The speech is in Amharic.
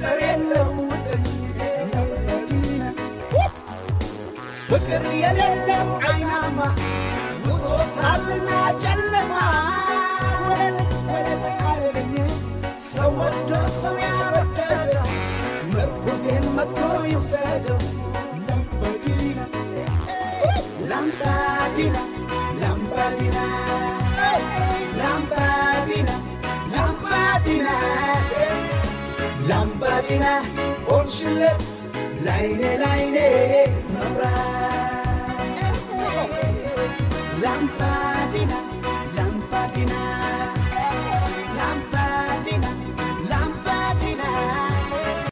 ዘር የለውጥኝ ላምባዲና ፍቅር የሌለው አይናማ ውጦታልና ጨለማ ወለል ወለል አለልኝ ሰው ወዶ ሰው ያበደደው ምርኩዜን መጥቶ ይውሰደው ላምባዲና ላምባዲና ላምባዲና ላምባዲና ላምባዲና ላምባዲና ሆንሽለት ላይኔ ላይኔ መብራት